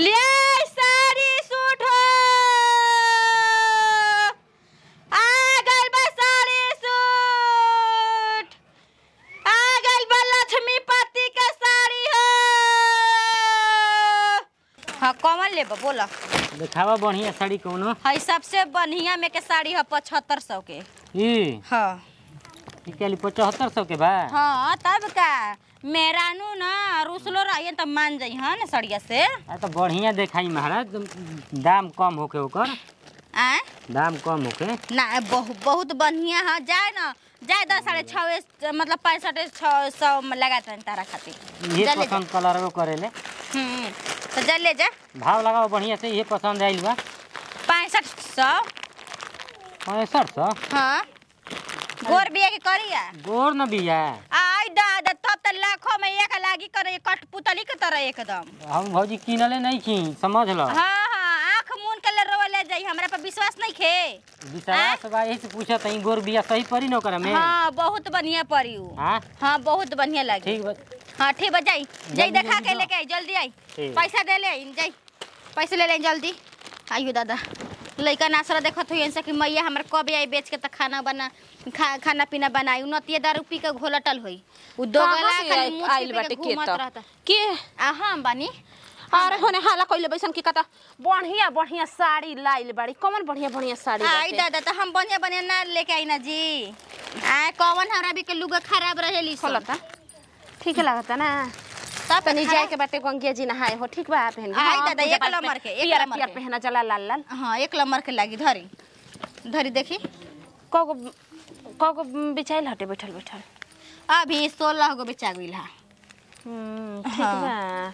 ले साड़ी सूट हो आ गइल बा साड़ी सूट आ गइल बा लक्ष्मी पति के साड़ी हो हाँ कौन लेबा बोला देखावा बढ़िया साड़ी कौनो हई सबसे बढ़िया में के साड़ी है पचहत्तर सौ के ई हाँ ई कहली पचहत्तर सौ के बा हाँ तब का मेहरानू ना रुसलो रहिए तब मान जाइ हन सड़िया से आ तो बढ़िया देखाई महाराज दाम कम होके ओकर आ दाम कम होके ना बहु, बहुत बढ़िया है जाए ना जाए दस साढ़े छः मतलब पैंसठ छः सौ में लगा तन तारा खातिर ये जा ले जा। पसंद कलर करेले हम्म, तो जा ले जा भाव लगाओ बढ़िया से ये पसंद आइल बा पैंसठ सौ पैंसठ सौ हाँ गोर बिया के करिया गोर न बिया आई दादा तब तो लाखों में एक लागी करे कठपुतली के तरह एकदम हम भौजी किनले नहीं छी समझ लो हाँ हाँ आँख मून के ले रोवा ले जाई हमरा पर विश्वास नहीं खे विश्वास बा यही से पूछत हई गोर बिया सही पड़ी न ओकरा में हाँ बहुत बढ़िया पड़ी उ हाँ हाँ बहुत बढ़िया लगी ठीक बा हाँ ठीक बा जाई जाई जल्दी, देखा जल्दी के जाओ। लेके आई जल्दी आई ठीक। पैसा दे ले आई जाई पैसे ले ले आई जल्दी आइयो दादा लइका नासरा देखत हुई ऐसा कि मैया हमर कब आई बेच के त खाना बना खा, खाना पीना बनाई उनतिये दारू पी के घोलटल होई उ दो कहाँ गला से खाली आई- मुंह आइल छिपे बाटे के के घूमत त? रहता के आ हम बानी अरे होने हाला कइले बैसन की कता बढ़िया बढ़िया साड़ी लाइल बाड़ी कौन बढ़िया बढ़िया साड़ी आई बाटे? दादा तो हम बढ़िया बढ़िया ना लेके आई ना जी आ कौन हमरा भी के लुगा खराब रहेली सब। खोलता ठीक लगता ना तब तनी खराब- जाए के बाटे गंगिया जी नहाए हो ठीक बा पहन आई दादा, एक नंबर के, एक पियर नंबर पियर के। पहना चला लाल लाल हाँ एक नंबर के लागी धरी धरी देखी कगो कगो बिछाइल हटे बैठल बैठल अभी सोलह गो बेचा गईल है हम्म, ठीक हाँ। बा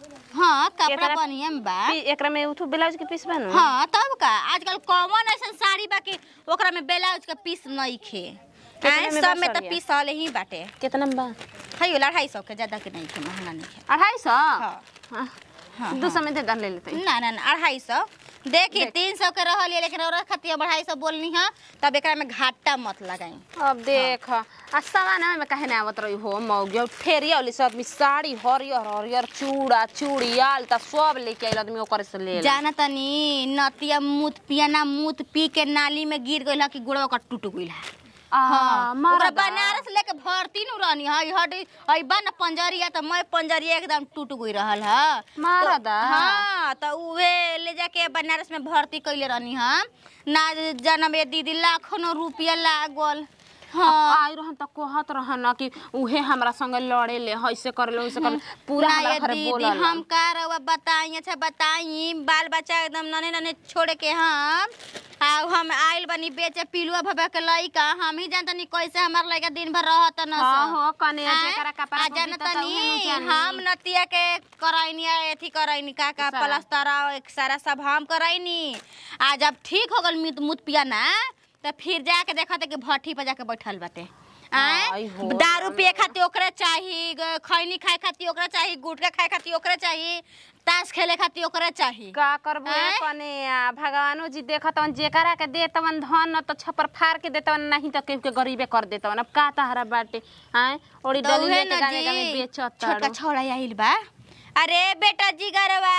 हाँ कपड़ा केकरा- बढ़िया में बा पी- एकरा में उठू ब्लाउज के पीस बन हाँ तब का आजकल कॉमन ऐसा साड़ी बा कि ओकरा में ब्लाउज के पीस नहीं खे कितने आए, में सब बा में तो साड़िया? पीस वाले ही बाटे कितना में बा है अढ़ाई सौ के ज्यादा के नहीं खे महंगा नहीं खे अढ़ाई सौ हाँ हाँ। हाँ, दो सौ में दे दन ले लेते ना ना ना अढ़ाई सौ देखी देख। तीन सौ के रहल लेकिन और खातिर अब अढ़ाई सौ बोलनी है तब एकरा में घाटा मत लगाई अब देख आ सवाना में काहे ना आवत रही हो मौगी और फेरिया वाली सब आदमी साड़ी हरियर हरियर चूड़ा चूड़ी आलता सब लेके आइल आदमी ओकर से ले ले। जाना तनी नतिया मूत पियाना मूत पी के नाली में गिर गइल है कि गुड़वा का टूट गइल है आ, हाँ, मरदा। ओकरा बनारस लेके भर्ती नु रहनी हई हट हई बन पंजरिया त मैं पंजरिया एकदम टूट गई रहल ह मरदा। हाँ त उहे ले जाके बनारस में भर्ती कइले रहनी हम ना जनम ए दीदी लाखों रुपया लागल हाँ आई रहन त कहत रहन कि उहे हमरा संगे लड़े ले ऐसे कर ले वैसे कर ले पूरा ना हमरा ये घरे दीदी बोलल हम का रहुआ बताई अच्छा बताई बाल बच्चा एकदम नने नने छोड़ के हम आ हम आइल बनी बेचे पिलुआ भबा के लइका हम ही जानतनी कैसे हमार लइका दिन भर रहत न हाँ सब। हो कने आय, जेकरा कपड़ा आ पर जानता बीतता उहे नु नी, जानी। हम नतिया के करैनी आ एथी करैनी का का सारा। प्लास्टर आ एक सारा सब हम करैनी आ जब ठीक हो गल मुत मुत पिया ना तो फिर जाके देखते कि भट्ठी पर जाके बैठल बाटे आई आय हो दारू पिए खातिर ओकरे चाही ग- खैनी खाए खातिर ओकरे चाही गुटखा खाए खातिर ओकरे चाही ताश खेले खातिर ओकरे चाही का करबो आय? कने आ भगवानो जी देखतवन जेकरा के देतवन धन न तो छपर फाड़ के देतवन नहीं तो केहू के गरीबे कर देतवन अब का तहरा बाटे हैं ओड़ी तो डली उहे लेके न गावे जी, गावे बेचत छोटका ताड़ू। छोड़ा आइल बा अरे बेटा जिगरवा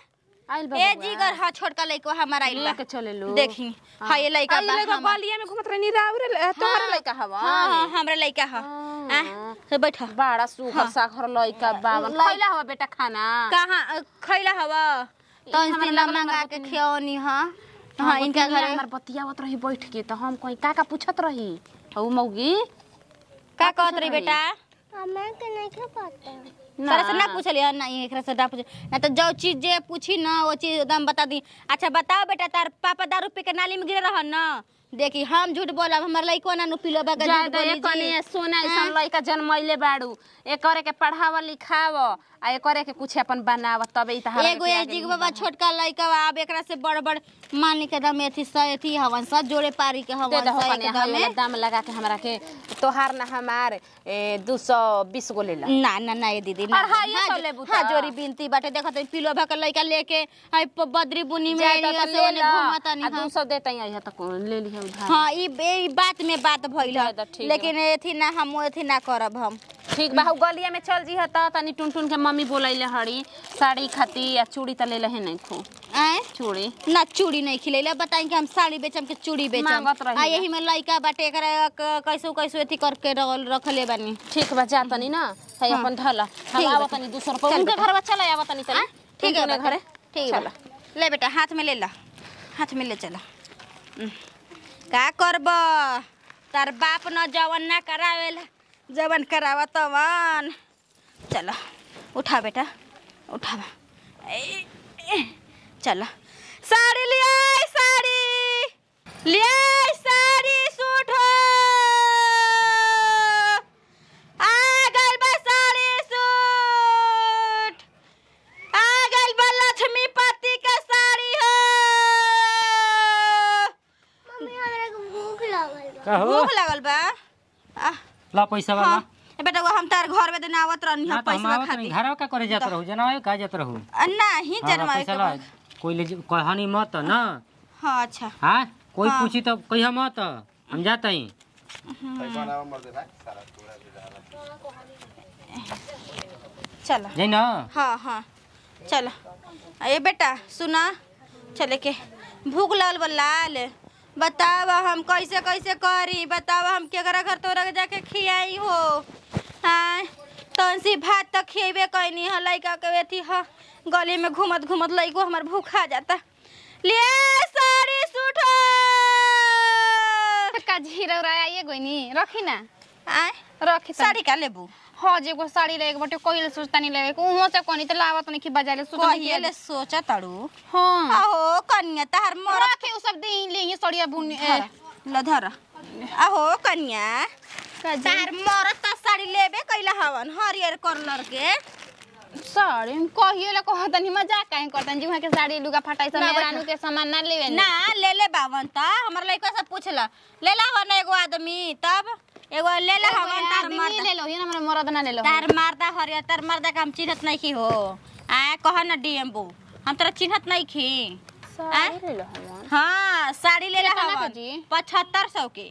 आइल बा ए बउआ। जिगर हा छोटका लइको हमारा आइल बा लेके चले लो देखी हाँ ये लइका आई बा लइका हमार। गलिया में घुमत रहनी राउरे तोहरे लइका हवा हाँ हाँ हमरा लइका ह हाँ। आ, से बैठ बड़ा सुखर साखर लइका बावन लइ- खइला हवा बेटा खाना कहाँ खैला हवा ई तो हमरा इनसे लगल मंगा हमरा के गोतनी- खियौनी हाँ हाँ इनका घर हमर बतियावत रही बैठ के तो हम कहीं का का पूछत रही हऊ मौगी का कहत रही बेटा हमरा के नहीं के पता तरह से ना पूछली है नहीं एकरा से ना पूछ ना तो जो चीज जे पूछी ना वो चीज एकदम बता दी अच्छा बताओ बेटा तार पापा दारू पी के नाली में गिरे रहन ना देखी हम झूठ बोलब हमर लइको ना नु पिलो बगा झूठ ज्यादा बोली एकने जी सोना ऐसन लइका जन्मैले बाड़ू एकरे के पढ़ाव लिखाव आ एकरे के कुछ अपन बनाव तबे ई तहार एगो एजी के बाबा छोटका लइका बा, अब एकरा से बड़ बड़ मान के दम एथी स एथी हवन स जोड़े पारी के दे हवन दहो स कने एकदम हमें में। दाम लगा के हमरा के तोहार ना हमार दू सौ बीस गो लेला ना ना ना ये दीदी ना अढ़ाई हाँ, सौ जो- लेबू हाँ त। जोरी बिनती बाटे देखत हई पिलो भा के लइका लेके हई प- बद्री बुनी में जाए तो एरिया तो से ले ओने ला घुमत आ नहीं दू सौ देते आई त ले ली उधार हाँ ई ई बात में बात भइल जाए तो ठीक लेकिन एथी ना हम एथी ना करब हम ठीक बा हउ गलिया में चल जी त तनी टुन टुन के मम्मी बोलैले हड़ी साड़ी खाती या चूड़ी त लेले है नहीं खू आए चूड़ी ना चूड़ी नहीं खिलैले बताई कि हम साड़ी बेचम के चूड़ी बेचम मांगत रही आ है। यही में लइका बाटे एकरा क- कैसो कैसो एथी करके रखल रखले बानी ठीक बा जा तनी ना है हाँ। अपन ढला हम ठीक आवा बा। तनी दूसर पर चल उनके बेटा। घर में चला आवा तनी तनी ठीक है टुनटुने बेटा, घरे ठीक चला है ले बेटा हाथ में ले ला हाथ में ले चला हम्म। का करब तार बाप न जवन ना करावेला जवन करावा तवन चलो उठा बेटा उठावा ए, ए, चलो साड़ी ले आई साड़ी ले आई साड़ी सूट हो आ गइल बा साड़ी सूट आ गइल बा लक्ष्मी पति के साड़ी हो मम्मी हमरा के भूख लागल बा का हो भूख लागल बा आ ला पैसा वाला हाँ ए बेटा वो हम तार घर में देना आवत रहनी ना हम तो हम पैसा आवत नहीं खाती घरवा का करे जात रहू जनावे का जात रहू आ, नहीं हाँ, ला जन्मावे पैसा के ला बाद। कोई ले कहनी मत ना हाँ अच्छा हाँ कोई हाँ। पूछी तो कहिया मत हम जाता ही चलो जाइ ना हाँ हाँ चलो ये बेटा सुना चले के भूख लगल बा लाल बताव हम कैसे कैसे करी बताव हम केकरा घर तोरा के जाके खियाई हो हाँ तनसी भात तक खिएबे कैनी ह लइका के अथी ह गली में घूमत घूमत लइको हमर भूखा जाता ले साड़ी सूट का झीरा उरा आइए गोइनी रखी ना आए रखी तनी। साड़ी का लेबू हाँ जे एगो साड़ी लेके बटे कहिले सोचता नहीं लेवे को उहो से कोनी त लावत नहीं कि बाजारे सुत कहिए ले सोचा तड़ू हां आहो कन्या तार मोर रखे उ सब दिन ले ये सड़िया बुन धर ल धर आहो कन्या तार मरत त साड़ी लेबे कैला हवन हरियर कलर के साड़ी हम कहिए ले कहत नहीं मजाक काहे करतन जी वहां के साड़ी लुगा फटाई सब ना मेरा बैठा। नु के सामान ना लेवे ना ले ले बावन त हमर लइका से पूछला ले ला हवन एगो आदमी तब एगो ले ला हवन तार आदमी मर्द ले लो ये हमरा मरद ना ले लो तार मर्दा हरियर तार मर्दा का हम चिन्हत नहीं की हो आ कह न डीएमबू हम तोरा चिन्हत नहीं की साड़ी ले लो हमन हाँ साड़ी ले ला कितना के हवन जी? पचहत्तर सौ के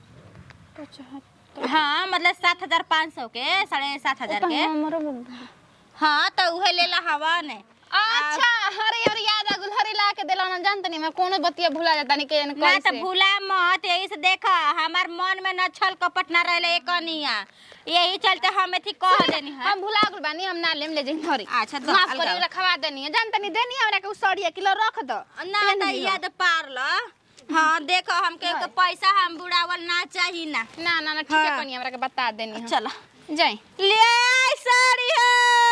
हाँ मतलब सात हजार पाँच सौ के साढ़े सात हजार के हाँ तो उहे ले ला हवन अच्छा अरे यार याद आ गुल हरी ला के देला ना जानत नहीं मैं कोनो बतिया भुला जाता नहीं के ना कैसे तो भूला मत यही से देखा हमार मन में न छल कपट ना रहले एक अनिया यही चलते हम एथी कह देनी है हम भुला गुल बानी हम ना लेम ले जाई हरी अच्छा, दो, माफ अलगा करी हो। रखवा देनी है जानत नहीं देनी हमरा के उ सड़िया किलो रख दो ना तो याद पार ल हाँ देखो हमके के पैसा हम बुढ़ावल ना चाही ना ना ना ना ठीक है हाँ। कनी हमरा के बता देनी है चलो जाई ले आई साड़ी हो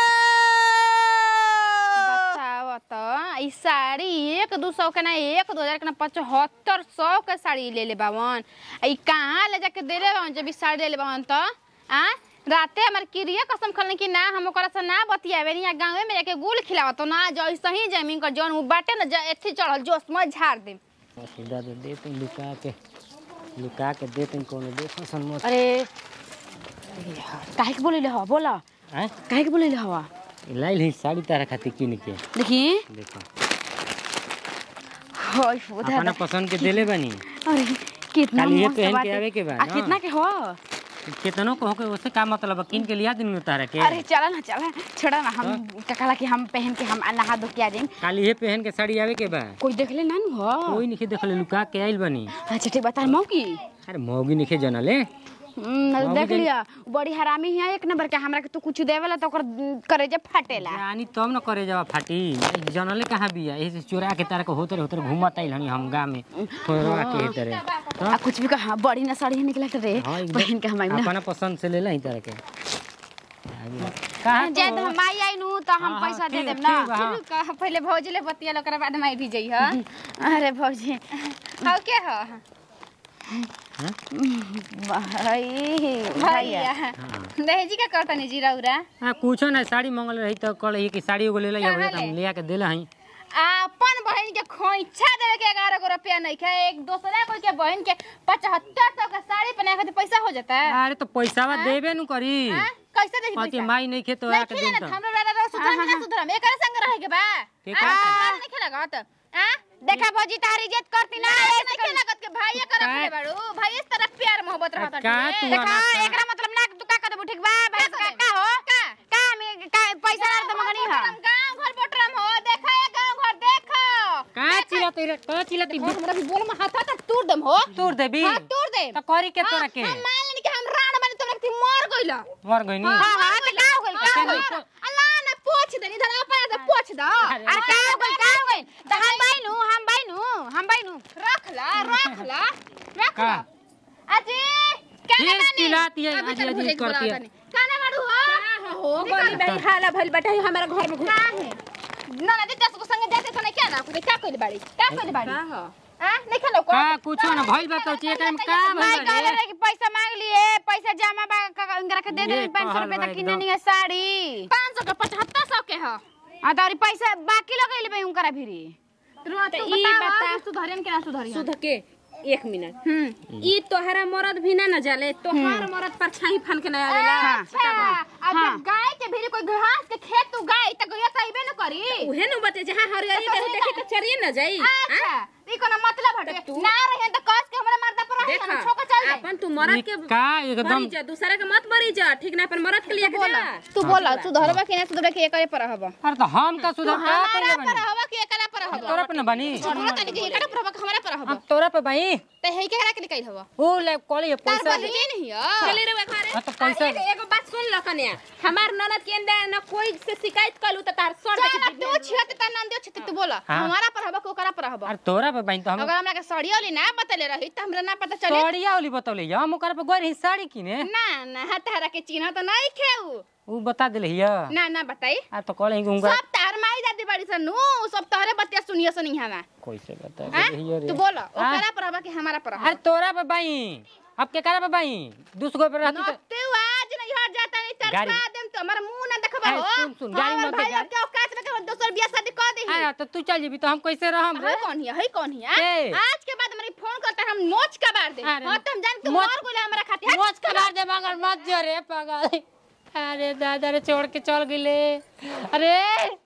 बताओ तो ई साड़ी एक दू सौ के ना एक दो हजार के ना पचहत्तर सौ के साड़ी ले ले बावन आ ई कहाँ ले जाके दे ले बावन जब ई साड़ी ले ले बावन तो आ राते हमार किरिया कसम खलन कि ना हम ओकरा से ना बतियावे नहीं गाँवे में जाके गुल खिलावा तो ना जैसे ही जमीन कर जौन उ बाटे ना ज- एथी चढ़ल जोश में झाड़ दे सीधा दे दे तुम लुका के लुका के दे तुम कोनो दे पसंद मत अरे काहे के बोले हवा बोला हैं काहे के बोले हवा लाइल ही साड़ी तारा खातिर किन के देखी देखो होय उधर अपना पसंद के देले बनी अरे कितना खाली ये मस्त पहन के बाटे। आवे के बा आ ना। कितना के हो केतनो कहो के उससे का मतलब है? किन के लिया दिन में तारा के अरे चला ना चला छोड़ा ना हम कहला कि हम पहन के हम नहा धो के आ जाएं खाली ये पहन के साड़ी आवे के बा कोई देख ले ना नु हो कोई नहीं देखले लुका के आइल बनी अच्छा ठीक बता मौ की अरे मौगी नहीं जनले हम्म, मौगी देख देख- लिया बड़ी हरामी है एक नंबर के हमरा के तू कुछ देवेला तो ओकर करेजे फाटेला जानी तब न करे जावा फाटी जनले कहाँ बिया यही से चोरा के तारा के होतर होतर घूमत आइल हनी हम गाँव में थोड़ा के तरे आ कुछ भी कहा बड़ी ना साड़ी निकला रे हाँ एकदम पहन के हम आइम ना अपना पसंद से ले ला तारा के कहाँ जे तो? हम आई आई नु तो हम हाँ, हाँ, पैसा दे ठीक- देब ना ठीक बा, हाँ। कह पहले भौजी ले बतिया लो ओकरा बाद माई भी जई ह अरे भौजी हाउ के ह हाँ? भाई भैया भैया दहेजी का करतनी जीरा उरा हाँ कुछो ना साड़ी मंगल रही तो कल ही कि साड़ी एगो ले ला कहाँ हम ले? ले आके देला हई अपन बहन के खोइछा देवे के ग्यारह गो रुपया नहीं खे एक दूसरा कोई के बहन के पचहत्तर सौ का साड़ी पहना खातिर पैसा हो जाता है अरे तो पैसावा देबे नु करी हाँ? कैसे दे पति पैसा माई नहीं खे तो नहीं आके खिले देम ना तो हमरा वाला रह सुधरम ना सुधरम एकरा संग रहे के बा के आ, कहा? नहीं खेला गत आ देखा भौजी तारी इज्जत करती ना ना ऐसे नहीं कर- लागत के भाई कर का- रखले बाड़ू भाई इस तरह प्यार मोहब्बत रहत का तू देखा अनाथ बा? एकरा मतलब ना तू का कर ठीक बा भाई का का कर का हो का का में का पैसा ना तो मगनी हा गांव घर बोटरम हो देखा ये गांव घर देखो का चिल्लाती रे का चिल्लाती हमरा भी बोल में हाथ हाथ तूर दम हो तोड़ देबी हां तूर दे तो करी के तोरा के हम मान लेनी कि हम राण बने तुमरा के मर गइला मर गइनी हां हां तो का हो गइल का हो गइल अल्लाह ना पोछ दे इधर अपन से पोछ दो अरे का हो गइल का हो गइल तो हम बाइनु हम बाइनु हम बाइनु रख ला रख ला रख का ला अजी कहने फिर बानी चिल्लाती है अभी अजी तक अजी भुजाई करती है बोलावतानी। कहने बाड़ू हो हो गली बड़ी हाला भइल बैठा हमारा घर में घुसा है ना ना दीदी को संग जाते तो नहीं क्या ना कुछ क्या कइल बाड़ी क्या कइल बाड़ी हां हां नहीं खेलो को का कुछो ना भइल बा तो एकरा में का भाई भइल कह रे रहे कि पैसा मांग लिए पैसा जमा बा का- इनकरा के दे दे ये 500 कहल रुपए बा तक किने एकदम। नहीं है साड़ी 500 के 7500 के ह आ तो पैसा बाकी लगैले बे उनकरा भिरी तो ई बता सुधरियन के ना सुधरियन सुध के एक मिनट हम्म ई तोहरा मरद भी ना न जाले तोहार मरद पर छाई फन के ना आवेला अच्छा अब हाँ। जब गाय के भी कोई घास के खेत तू गाय त गया तइबे न करी उहे न बते जहां हरियरी देह देखे के चरिए न जाई अच्छा ई कोनो मतलब हटे ना रहे त कस के हमरा मर्दा पर रहे हम छोक चल जाए अपन तू मरद के का एकदम बरी जा दूसरा के मत बरी जा ठीक ना पर मरद के लिए के जा तू बोला सुधरबा कि ना सुधरबा कि एकरे पर रहबा अरे तो हम का सुधर का हमारा करे पर बनी हवा के एकरा पर हवा तोरा पे ना बनी हमरा तनी के एकरा पर हवा के हमरा पर हवा हम तोरा पे बनी ते हे के एकरा के निकल हवा ओ ले कोली तार पैसा बहिनी नहीं है चले रे घरे हाँ तो पैसा- एगो- एगो बात सुन ल कन्या हमार ननद के अंदर न कोई से शिकायत कलू त तार सर चल तू छियत त नंदियो छित तू बोला हाँ। हमारा पर रहबा कि ओकरा पर रहबा अरे तोरा पे बनी तो हम अगर हमरा के साड़ी वाली ना बतले रही त हमरा ना पता चले साड़िया वाली बतौले हम ओकरा पे गई रही साड़ी किने ना ना हतारा के चिन्ह त नहीं खेऊ उ बता दिले हिया ना ना बताई आ तो कहले कि उनका सब तार माई दादी बड़ी सन नु सब तोहरे बतिया सुनियो सुनी हवा कैसे बता हैं? दिले हिया रे तू बोला हाँ? ओकरा पर रहबा कि हमारा पर रहबा अरे तोरा पे बई अब के करा पे बई दूसरो पे रहती तो नते आज नहीं हट जाता नहीं तरफा गाड़ी- देम तो हमर मुंह ना देखबा ए, हो सुन, सुन, गाड़ी हमर मत भाई जा। के औकात में के दोसर बियाह शादी कर दे अरे तो तू चल जीबी तो हम कैसे रहम रे है कौन है है कौन है ए। आज के बाद हमारी फोन करता हम नोच का बार दे अरे, हां तुम जान तू मोच- मर गोले हमरा खातिर मोच करा दे मगर मत जो रे पागल अरे दादा रे छोड़ के चल गिले अरे